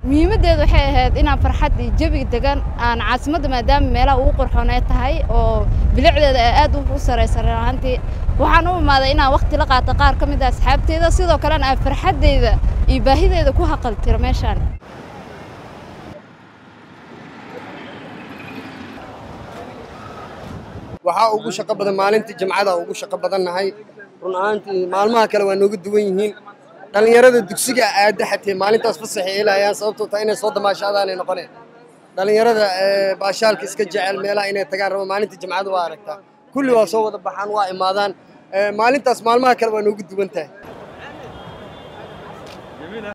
muhiimaddeedu waxay ahayd inaan farxad iyo jawiga degan aan caasimadda maadaama meelaha ugu qurxoonee tahay oo bilicdeeda ee aad u saraysa run ahaantii waxaan u imaaday inaan wakhti la qaato qaar ka mid a asxaabteeda sidoo kalena aan farxaddeyda iyo baahideeda ku haqaltiro meeshaan waxaa ugu shaqo badan maalintii jimcada ugu shaqo badannahay run ahaantii maalmaha kale waa nooga duwan yihiin dhallinyarada dugsiga aada xatee maalintaas fasaxay helayaan sababtoo taa inay soo damaashaadaanay noqoneen dhallinyarada baashaalka iska jecel meelaha inay tagaan rabo maalintii jimcada waa aragtaa kulli waa soo wada baxaan waa imaadaan maalintaas maalmaha kale waa nooga duwan tahay